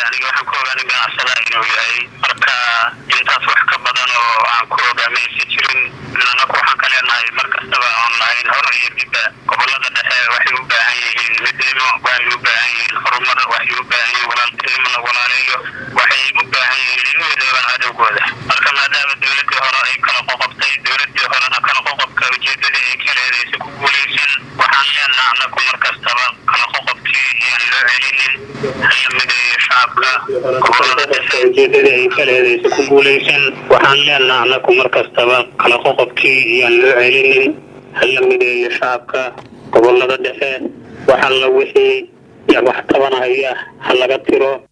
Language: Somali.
aniga waxaan ku ogaanay ganacsada inuu yahay marka intaas wax ka badan oo aan ku ogaamaysa jirin anaku waxaan ka leenahay mar kastaba oon lahayn hor iyo dibba gobolada dhexe waxay u baahan yihiin midnimo waxay u baahan yihiin horumar waxay u baahan yihiin walaaltinimo la walaaleeyo waxay u baahan yihiin in midoobaan cadowgooda marka maadaama dowladii hore ay kala qoqobtay dowladii horena kala qoqobka ujeedadii ay ka leedaysa ku guulaysan waxaan leenaha anaku mar kastaba kala qoqobkii iyaan loo celinin hala mideeyo shacabka gobolada dhexe ujeedadii ay ka leedaysa ku guulaysan waxaan leenaha anaku mar kastaba kala qoqobkii iyaan loo celinin hala mideeyo shacabka gobolada dhexe wax alla wixii wax tabanahaya ha laga tiro